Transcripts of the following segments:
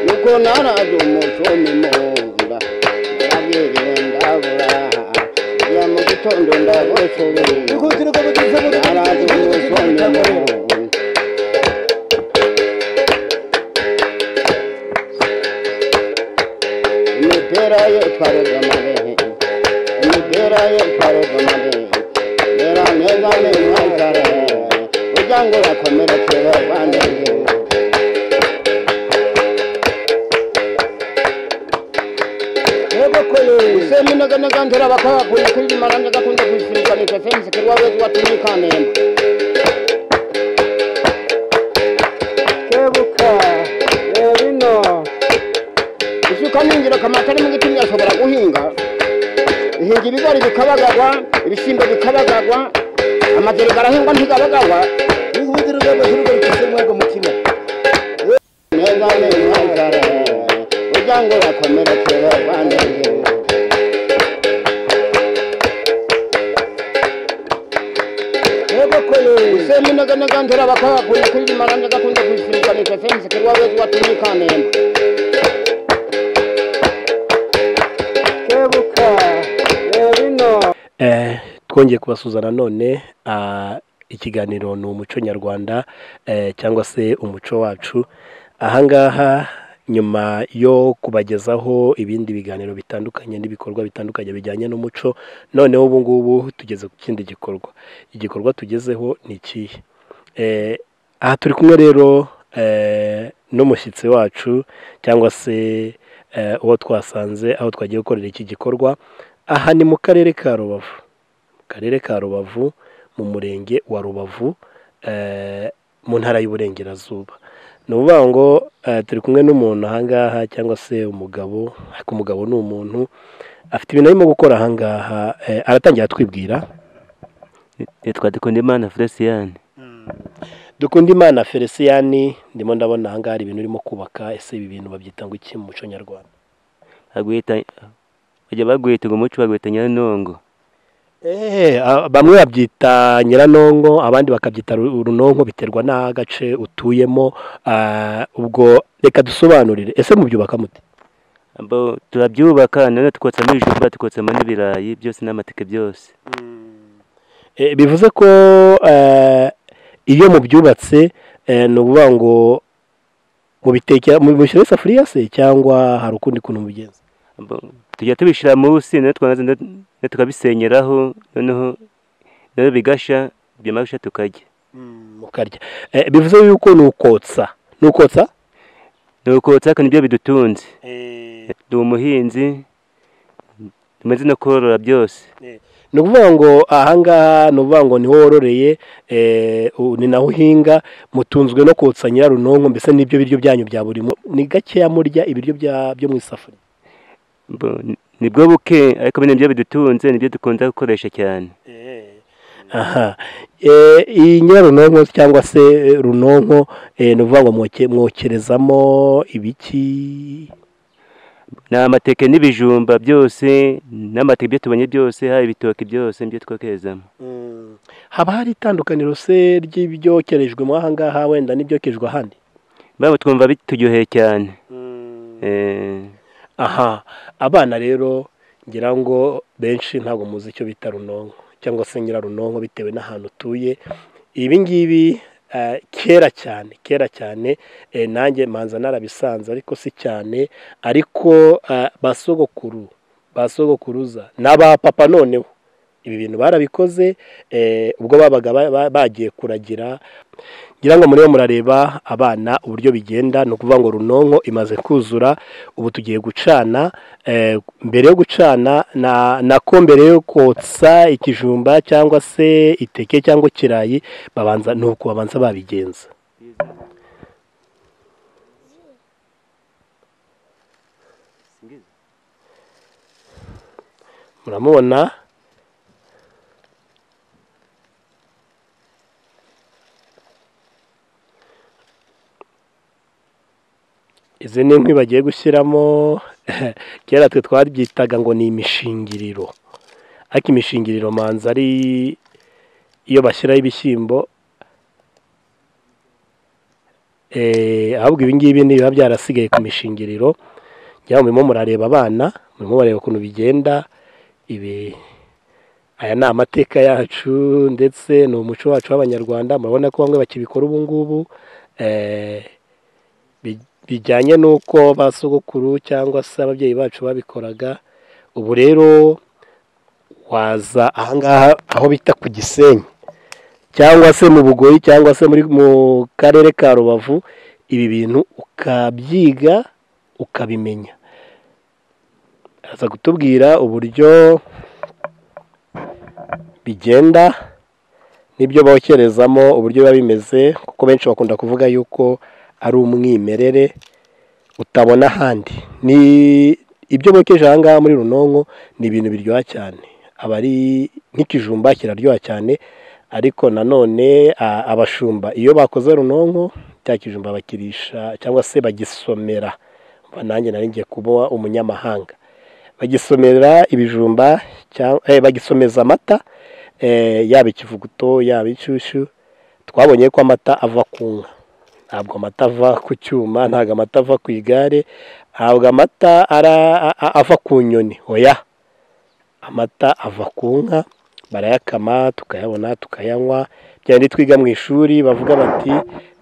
nuko naraje umuco nimumva narabyiriwe ndabura ya mu gitondo ndagosorera Ikutiro kaba tuza mu naraje umuco nimumva imipira ye twarega amabehe imipira ye twarega amabehe mera neza ni mwazare ujya ngo urakomerekere bandege useme inaganega ndera bakagakuye kuri rimarande gakunze kuyisirikanisha fensi kuri wawe watumye ikantemba kebuka reba ino isuka ni ingirakamaro atari mu giti ntiyashobora guhinga ihinga ibigori bikabagagwa ibishyimbo bikabagagwa amageri garahingwa ntigabagagwa Ikutiro kaba tuza tuza mwaga mutima. neza neza nzare ujya ngo urakomerekere bandege Yego koye. seminaganaga ntera bakagakuye kuri rimarande gakunze kuyisirikanisha fensi kuri wawe watumye ikantemba Kebuka. Reba ino. Eh, twongeye kubasuza nanone ah, ikiganiro ni umuco nyarwanda eh, cyangwa se umuco wacu ahangaha nyuma yo kubagezaho ibindi biganiro bitandukanye n'ibikorwa bitandukanye bijyanye n'umuco noneho ubu ngubu tugeze ku kindi gikorwa igikorwa tugezeho ni ikihe eh, aha turi kumwe rero eh, n'umushyitsi wacu cyangwa se eh, uwo twasanze aho twagiye gukorera iki gikorwa aha ni mu karere ka rubavu mu karere ka rubavu mu murenge wa rubavu eh, mu ntara y'uburengerazuba ni ukuvuga ngo eh, turi kumwe n'umuntu ahangaha cyangwa se umugabo ariko umugabo ni umuntu afite ibintu arimo gukora ahangaha eh, aratangira atwibwira nitwa Dukundimana Felicien dukunda imana feliciyani ndimo ndabona ahangaha hari ibintu urimo kubaka ese ibi bintu babyita ngo iki mu muco nyarwanda bagwita bajya bagwita ngo umuco bagwita nyaranongo Eh, a- bamwe babyita nyiranongo abandi bakabyita ru- urunonko biterwa n'agace utuyemo ah, ubwo reka dusobanurire ese mubyubaka mute abo turabyubaka none tukotsamo ibijumba tukotsamo n'ibirayi byose n'amateke byose Eh, bivuze ko eh, iyo mubyubatse eh, ni ukuvuga ngo mubitekera mubishyira isafuriya se cyangwa hari ukundi kuntu mubigenza Abo tujya tubishyira munsi none twangiza none- none tukabisenyeraho noneho none bigasha byamara gushya tukarya mukarya Eh, bivuze yuko ni ukotsa ni ukotsa ni ukotsa kandi nibyo bidutunze ndi umuhinzi tumaze no korora byose ni ukuvuga ngo ahangaha ni ukuvuga ngo niho wororeye eh, u- ni naho uhinga mutunzwe no kotsa nyirarunonko mbese n'ibyo biryo byanyu bya buri munsi ni gakeya murya ibiryo bya- byo mu isafuriya Abo ni- nibwo buke ariko bino nibyo bidutunze nibyo dukunda gukoresha cyane aha Eh, iyi nyirarunonko cyangwa se eh, runonko eh, ni ukuvuga ngo mwoke- mwokerezamo ibiki ni amateke n'ibijumba byose n'amateke ibyo tubonye byose haba ibitoki byose nibyo twokerezamo haba hari itandukaniro se ry'ibyokerejwemo ahangaha wenda n'ibyokerejwe ahandi baba twumva bituryoheye cyane Eh, aha abana rero ngira ngo benshi ntabwo muzi icyo bita runonko cyangwa se nyirarunonko bitewe n'ahantu utuye ibi ngibi eh, kera cyane kera cyane eh, nanjye manza narabisanze ariko si cyane ariko eh, basogokuru basogokuruza n'abapapa noneho ibi bintu barabikoze eh, ubwo babaga ba- ba- bagiye kuragira ngira ngo muriho murareba abana uburyo bigenda ni ukuvuga ngo runonko imaze kuzura ubu tugiye gucana eh, mbere yo gucana na- nako mbere yo kotsa ikijumba cyangwa se iteke cyangwa ikirayi babanza ni uku babanza babigenza muramubona izi ni inkwi bagiye gushyiramo kera twe twabyitaga ngo ni imishingiriro ariko imishingiriro manza ari iyo bashyiraho ibishyimbo Eh, ahubwo ibi ngibi ni biba byarasigaye ku mishingiriro njya murimo murareba abana murimo bareba ukuntu bigenda ibi aya ni amateka yacu ndetse ni umuco wacu w'abanyarwanda murabona ko bamwe bakibikora ubu ngubu eh, bi- bijyanye n'uko ba sogokuru cyangwa se ababyeyi bacu babikoraga ubu rero waza ahangaha aho bita ku gisenyi cyangwa se mu bugoyi cyangwa se muri mu karere ka rubavu ibi bintu ukabyiga ukabimenya aza kutubwira uburyo bigenda n'ibyo bokerezamo uburyo biba bimeze kuko benshi bakunda kuvuga yuko ari umwimerere utabona ahandi ni ibyo bokeje aha ngaha muri runonko ni ibintu biryoha cyane aba ari nk'ikijumba kiraryoha cyane ariko nanone a- abashumba iyo bakoze runonko cya kijumba bakirisha cyangwa se bagisomera Umva nanjye nari ngiye kuba umunyamahanga bagisomera ibijumba cyangwa eh, bagisomeza amata eh, yaba ikivuguto yaba inshyushyu twabonye ko amata ava ku nka ntabwo amata ava ku cyuma ntabwo amata ava ku igare ntabwo amata ara, a- a- ava ku nyoni oya amata ava ku nka barayakama tukayabona tukayanywa byari twiga mu ishuri bavuga bati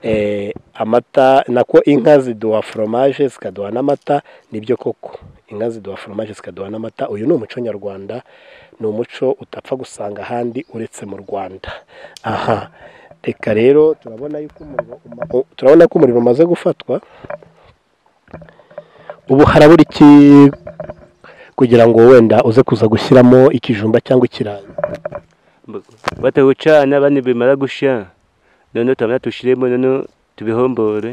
eh, amata nako inka ziduha foromaje zikaduha n'amata nibyo koko inka ziduha foromaje zikaduha n'amata uyu ni umuco nyarwanda ni umuco utapfa gusanga ahandi uretse mu rwanda aha reka rero turabona yuko umuriro uma- u- turabona ko umuriro umaze gufatwa ubu harabura iki kugira ngo wenda uze kuza gushyiramo ikijumba cyangwa ikirayi batawucana abandi bimara gushya noneho turabona tushiremo noneho tubihombore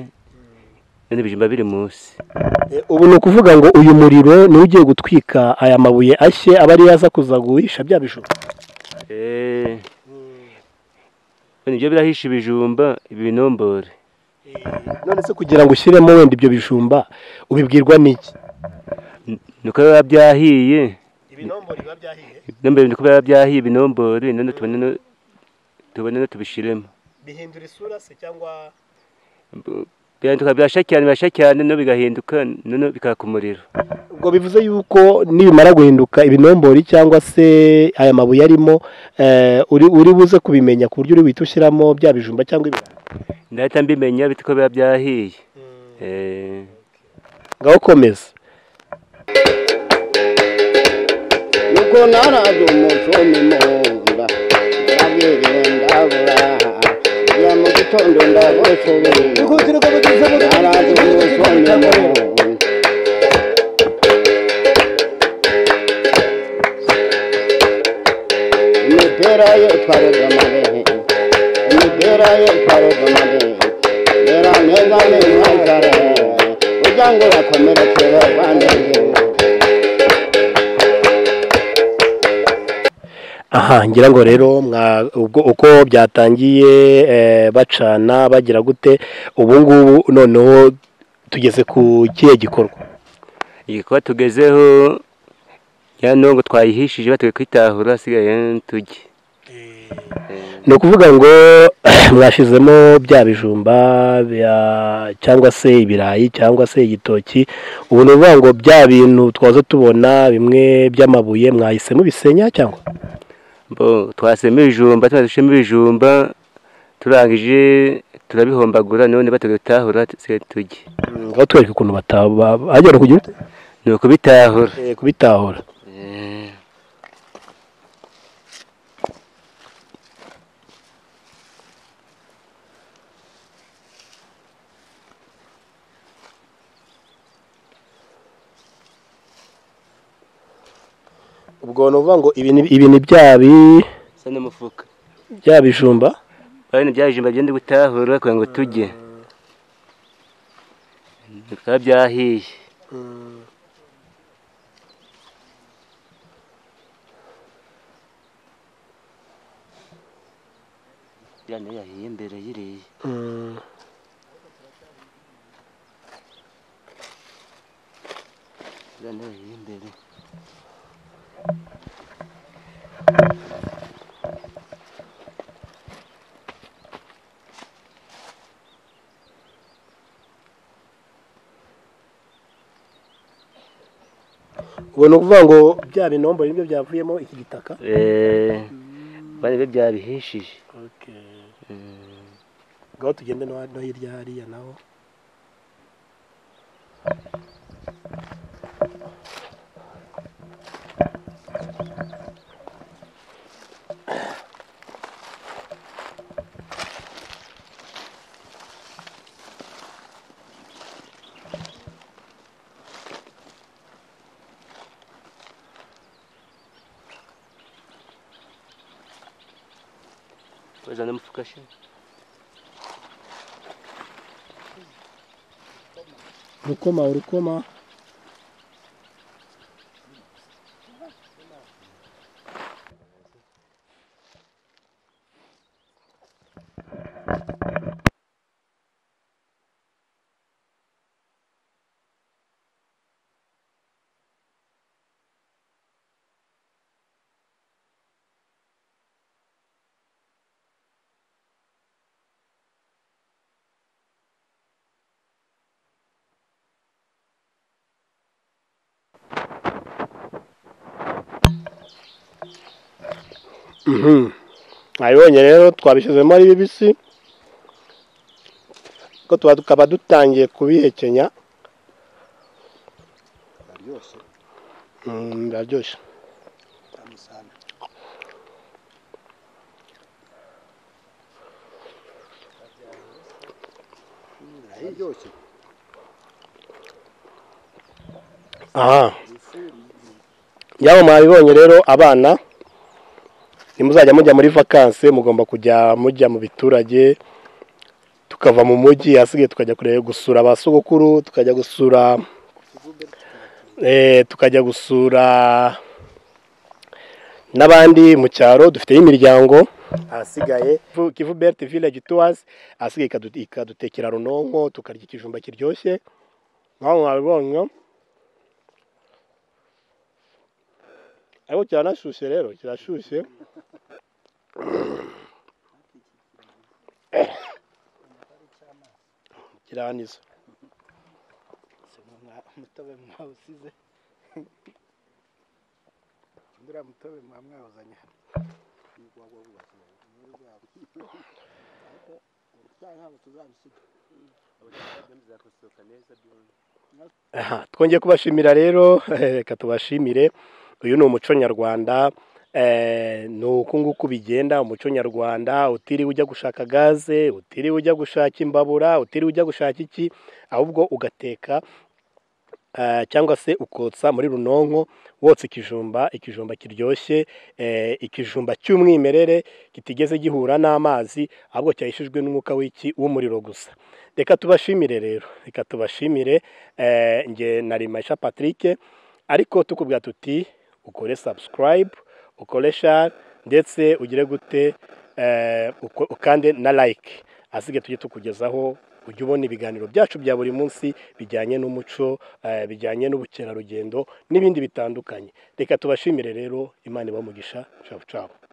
noneho ibijumba biri munsi ubu ni ukuvuga ngo uyu muriro niwe ugiye gutwika aya mabuye ashye aba ariyo aza kuza guhisha bya bijumba Eh, nibyo birahisha ibijumba ibinombore none se kugira ngo ushyiremo wenda ibyo bijumba ubibwirwa n'iki nuko biba byahiye ibinombori biba byahiye ibinombore nuko biba byahiye ibinombore noneho tubone no- tubone no tubishiremo bihindura isura se cyangwa birahinduka birashya cyane birashya cyane noneho bigahinduka noneho bikaka umuriro ubwo bivuze yuko nibimara guhinduka ibinombori cyangwa se aya mabuye arimo eh, uri uri buze kubimenya ku buryo uri buhite ushyiramo bya bijumba cyangwa ibirayi ndahita mbimenya bite ko biba byahiye Eh, ngaho komeza nuko naraze umuco ni munda ndabwiriwe ndabura ya mu gitondo ndagosoreye Bihutira ko bageze mu rugo, naraze umuco ni munda imipira ye twareze amabehe imipira ye twareze amabehe rera neza ni mwazare ujya ngo urakomerekere rwandezewe aha ngira ngo rero mwa- ubwo uko byatangiye eh, bacana bagira gute ubu ngubu noneho tugeze ku kihe gikorwa igikorwa tugezeho ya ntongo twayihishije batuye kwitahura hasigaye tujye ni ukuvuga ngo mwashizemo bya bijumba bya- cyangwa se ibirayi cyangwa se igitoki ubu ni ukuvuga ngo bya bintu twaza tubona bimwe by'amabuye mwahisemo bisenya cyangwa bo twasema ibijumba tunazishemo ibijumba turangije turabihombagura none batuye gutahura hasigaye tujye aho twereka ukuntu batahagera kugira ute? ni ukubitahura Eh, kubitahura Eh, ubwo ni ukuvuga ngo ibi ni- ibi ni bya bi- usa n'umufuka bya bijumba bariya bya bijumba byenda gutahura kugira ngo tujye bikaba byahiye bya nayo yahiye imbere y'iriya zane y'imbere ubwo ni ukuvuga ngo bya binombo nibyo byavuyemo iki gitaka eee bari be byabihishije ngaho tugende no no hirya hariya naho bazana umufuka she urukoma urukoma nabibonye rero twabishyizemo ari bibisi ko tuba tukaba dutangiye kubihekenya Aryoshye. Mm, biraryoshye Tamu sana. Aryoshye. aha yaba mwabibonye rero abana nimuzajya mujya muri vakanse mugomba kujya mujya mu biturage tukava mu mujyi ahasigaye tukajya kureba gusura ba sogokuru tukajya gusura eh, tukajya gusura n'abandi mu cyaro dufiteyo imiryango ahasigaye Kivu- kivu bert village tours ahasigaye ikadu- ikadutekera runonko tukarya ikijumba kiryoshye nkaho mwabibonye ariko kiranashyushye rero kirashyushye kiraniza umutobe mwawusize uriya mutobe muba mwawuzanye hano ntabwo tuzabisiga Aha, twongeye kubashimira rero reka tubashimire uyu ni umuco nyarwanda eh, ni uku nguku bigenda umuco nyarwanda utiriwe ujya gushaka gaze utiriwe ujya gushaka imbabura utiriwe ujya gushaka iki ahubwo ugateka eh, cyangwa se ukotsa muri runonko wotsa ikijumba ikijumba kiryoshye eh, ikijumba cy'umwimerere kitigeze gihura n'amazi ahubwo cyahishijwe n'umwuka w'iki w'umuriro gusa reka tubashimire rero reka tubashimire eh, nge na rimasha patrick ariko tukubwira tuti ukore subscribe ukore share ndetse ugire gute eh, uko- ukande na like asigaye tujye tukugezaho ujye ubona ibiganiro byacu bya buri munsi bijyanye n'umuco eh, bijyanye n'ubukerarugendo n'ibindi bitandukanye reka tubashimire rero imana ibamugisha cabo cabo